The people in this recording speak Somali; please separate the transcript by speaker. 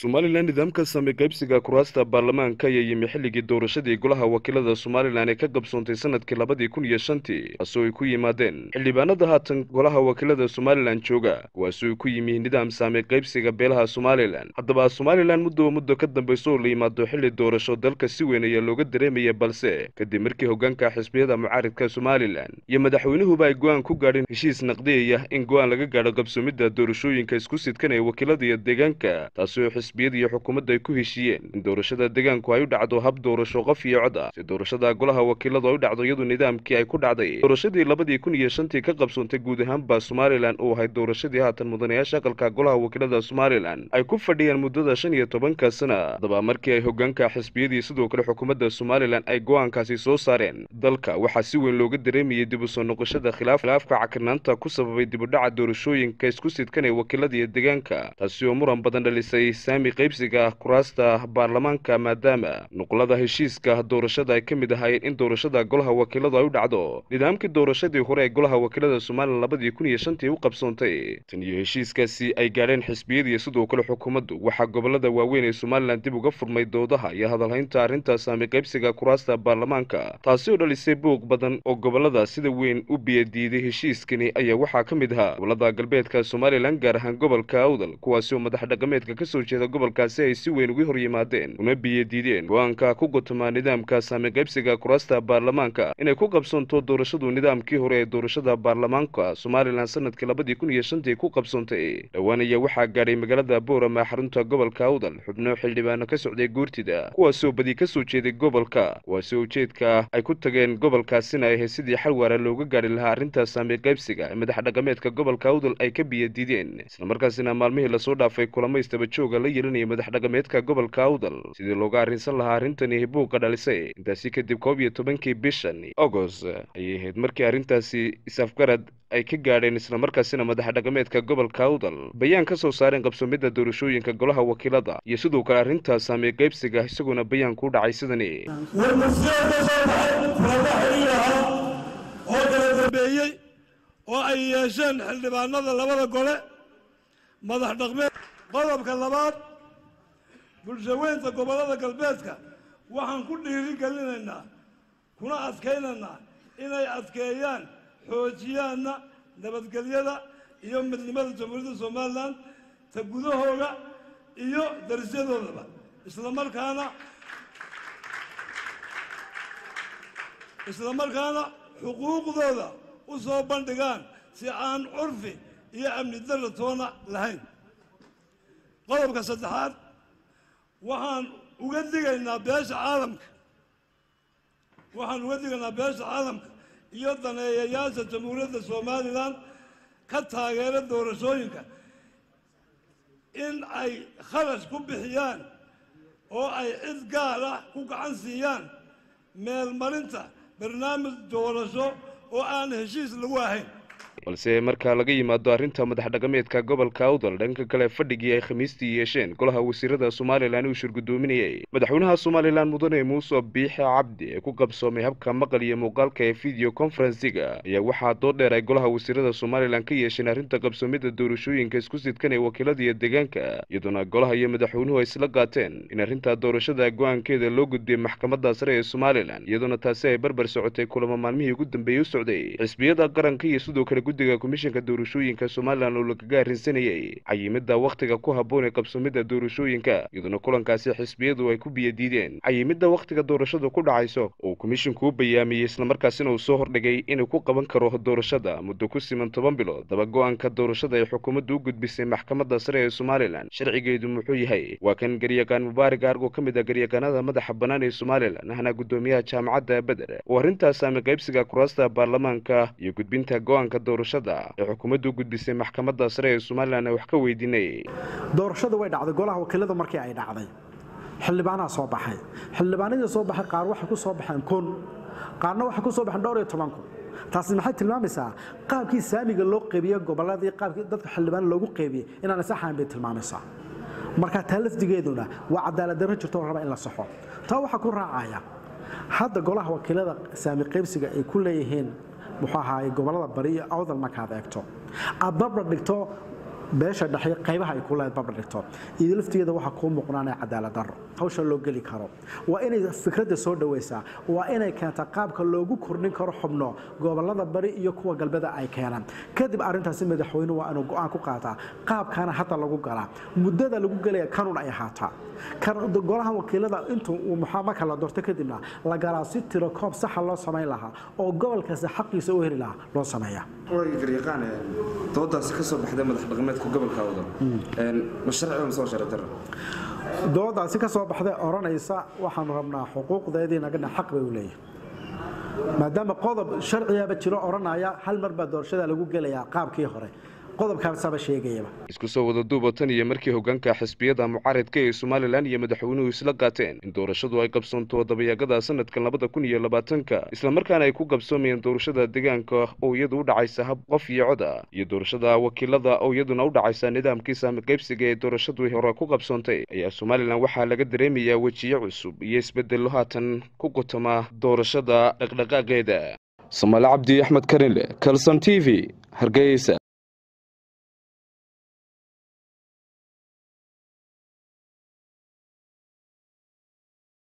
Speaker 1: somalilan nidaamka same qaybsiga kuraasta baarlamaanka ayaa yimi xilligii doorashadii golaha wakiilada somalilan ee ka qabsoontay sanadkii labadii kun iyo shantii taasoo ay ku yimaadeen xildhibaanada haatan golaha wakiilada somalilan jooga kuwaasoo ay ku yimi nidaam saame qaybsiga beelaha somalilan haddaba somalilan muddoba muddo ka dambayso oo la yimaado xilli doorasho dalka si weyn ayaa looga dareemaya balse kadib markii hoggaanka xisbiyada mucaaridka somalilan iyo madaxweynuhuba ay go-aan ku gaadheen heshiis naqdiyaya in go-aan laga gaadho qabsoomidda doorashooyinka isku sidkanaya wakiilada iyo deegaanka taasoo xisbiyada iyo xukuumadda ay ku heshiiyeen in doorashada deegaanku ay u dhacdo hab doorasho qof iyo cod ah si doorashada golaha wakiiladu ay u dhacdo iyadu nidaamkii ay ku dhacday doorashadii labadii kun iyo shantii ka qabsoontay guud ahaanba somalilan uu ahayd doorashadii haatan mudanayaasha aqalka golaha wakiilada somalilan ay ku fadhiyaan muddada shan iyo tobanka sana haddaba markii ay hoggaanka xisbiyadii sidoo kale xukuumadda somalilan ay go-aankaasi soo saareen dalka waxaa si weyn looga dareemayay dib u soo noqoshada khilaaf khilaafka cakirnaanta ku sababay dib u dhaca doorashooyinka isku sidkanaya wakiilada iyo deegaanka taasi oo muran badan dhalisay saami qaybsiga kuraasta baarlamaanka maadaama nuqlada heshiiska doorashada ay ka mid ahaayeen in doorashada golaha wakiiladu ay u dhacdo nidaamkii doorashadii hore ee golaha wakiilada somalilan labadii kun iyo shantii u qabsoontay tan iyo heshiiskaasi ay gaadheen xisbiyadiiyo sidoo kale xukuumaddu waxaa gobolada waaweyn ee somalilan dib uga furmay doodaha iyo hadalhaynta arrinta saami qaybsiga kuraasta baarlamaanka taasi oo dhalisay buuq badan oo gobolada sida weyn u biyadiiday heshiiskani ayaa waxaa ka mid ahaa gobolada galbeedka somalilan gaar ahaan gobolka awdal kuwaasi oo madax dhaqameedka kasoo jeeda gobolkaasi ay si weyn uga hor yimaadeen una biyadiideen go-aanka ku gotomaa nidaamka saami qaybsiga kuraasta baarlamaanka inay ku qabsoonto doorashadu nidaamkii hore ee doorashada baarlamaanka somalilan sanadkii labadii kun iyo shantii ku qabsoontay dhowaan ayaa waxaa gaadhay magaalada boorama xarunta gobolka awdal xubno xildhibaano ka socday guurtida kuwaasoo badi kasoo jeeday gobolka kuwaasi ujeedka ay ku tageen gobolkaasina ay ahayd sidii xal waara looga gaadhi lahaa arrinta saami qaybsiga ee madax dhaqameedka gobolka awdal ay ka biyadiideen islamarkaasina maalmihii lasoo dhaafay kulamaystaba jooga la yeelanaya madax dhaqameedka gobolka awdal sidii looga arrinsan lahaa arrintani buuqa dhalisay intaasi kadib koob iyo tobankii bishan agost ayay ahayd markii arrintaasi is-afgarad ay ka gaadheen islamarkaasina madax dhaqameedka gobolka awdal bayaan ka soo saareen qabsoomidda doorashooyinka golaha wakiilada iyo sidoo kale arrinta saami qaybsiga isagoona bayaan ku dhacay sidani
Speaker 2: oo kala dambeeyey oo ay yeesheen xildhibaanada labada gole madax dhaqmeed qodobka labaad bulshaweynta gobollada galbeedka waxaan ku dhiiri gelinaynaa kuna adkaynaynaa inay adkeeyaan xoojiyaanna nabadgelyada iyo midnimada jamhuuriyadda somalilan ta gudahooda iyo darisyadoodaba isla markaana isla markaana xuquuqdooda u soo bandhigaan si aan curfi iyo amni darra toona lahayn qodobka saddexaad waxaan uga digaynaa beesha caalamka waxaan uga digaynaa beesha caalamka iyo daneeyayaasha jamhuuriyadda somalilan ka taageera doorashooyinka in ay kharash ku bixiyaan oo ay cid gaar ah ku gacan siiyaan meelmarinta barnaamij doorasho oo aan heshiis lagu ahayn
Speaker 1: balse marka laga yimaado arrinta madax dhaqameedka gobolka awdal dhanka kale fadhigii ay khamiistii yeesheen golaha wasiirada somalilan uu shirgudoominayay madaxweynaha somalilan mudane muuse biixe cabdi ee ku qabsoomay habka maqal iyo muuqaalka ee video conferensiga ayaa waxaa dood dheer ay golaha wasiirada somalilan ka yeesheen arrinta qabsoomidda doorashooyinka isku sidkan ee wakiilada iyo deegaanka iyadoona golaha iyo madaxweynuhu ay isla qaateen in arrinta doorashada go-aankeeda loo gudbiyey maxkamadda sare ee somalilan iyadoona taasi ay barbar socotay kulamo maalmihii ugu dambeeyey u socday xisbiyada qaranka iyo sidoo kale guddiga komishanka doorashooyinka somalilan oo lagaga arrinsanayay cayimidda wakhtiga ku habboon ee qabsoomidda doorashooyinka iyadoona kulankaasi xisbiyadu ay ku biyadiideen cayimidda wakhtiga doorashadu ku dhacayso oo komishinku u bayaamiyey islamarkaasina uu soo hordhigay inuu ku qaban karo doorashada muddo ku siman toban bilood daba go-aanka doorashada ay xukuumaddu u gudbisay maxkamadda sare ee somalilan sharcigeedu muxuu yahay waa kan garyaqaan mubaarig argo ka mid ah garyaqaanada madaxa bannaan ee somalilan ahna guddoomiyaha jaamacadda beder oo arrintaas saami qaybsiga kuraasta baarlamaanka iyo gudbinta go-aanka doorashada ee xukuumaddu u gudbisay maxkamadda sare ee somalilan wax ka weydiinay
Speaker 3: doorashada way dhacday golaha wakiilada markii ay dhacday xildhibaanaa soo baxay xildhibaanadii soo baxay qaar waxay ku soo baxeen kun qaarna waxay ku soo baxeen dhowr iyo toban kun taasi maxay tilmaamaysaa qaabkii saamiga loo qeybiye gobolladii qaabkii dadka xildhibaan loogu qeybiyey inaan saxayn bay tilmaamaysaa marka taa lafdigeeduna waa cadaalad darro jirto oo raba in la saxo taa waxaa ku raacaya hadda golaha wakiilada saami qaybsiga ay ku leeyihiin muxuu ahaay gobolada bari iyo awdal markaad eegto aad barbar dhigto beesha dhexe qaybaha ay ku leed babadhigto iyo laftigeeda waxaa kuu muuqnaanaya cadaalad darro hawsha loo geli karo waa inay fikradda soo dhawaysaa waa inay keentaa qaabka loogu kordhin karo xubno gobolada bari iyo kuwa galbeeda ay keenaan kadib arrintaasi madaxweyne waa inuu go-aan ku qaataa qaabkaana hadda lagu galaa muddada lagu gelaya kanun ay ahaataa golaha wakiilada intuu uu marka la doorto kadibna la galaa si tiro koob saxa loo samayn lahaa oo gobolkaasi xaqiisa u heli lahaa loo sameeya
Speaker 4: garyaqaan doodaasi ka soo baxday madax dhaqameedka gobolka awdal ma sharci ma soo sharci darro
Speaker 3: doodaasi ka soo baxday odhanaysa waxaanu rabnaa xuquuqdeedii nagana xaq bay u leeyahay maadaama qodob sharcigaba jiro odhanaya hal mar baa doorashada lagu gelayaa qaabkii hore qodobkaasaba sheegayaba
Speaker 1: isku soo wada duuba tan iyo markii hoggaanka xisbiyada mucaaridka ee somalilan iyo madaxweynuhu isla qaateen in doorashadu ay qabsoonto dabayaaqada sanadkan labada kun iyo labaatanka islamarkaana ay ku qabsoomayeen doorashada deegaanka oo iyadu u dhacaysa hab qof iyo cod ah iyo doorashada wakiilada oo iyaduna u dhacaysa nidaamkii saami qaybsiga ee doorashadu hore ku qabsoontay ayaa somalilan waxaa laga dareemayaa wejiyo cusub iyo isbedello haatan ku qutama doorashada dhaqdhaqaaqeeda samaale cabdi axmed karinle kalson t v hargeysa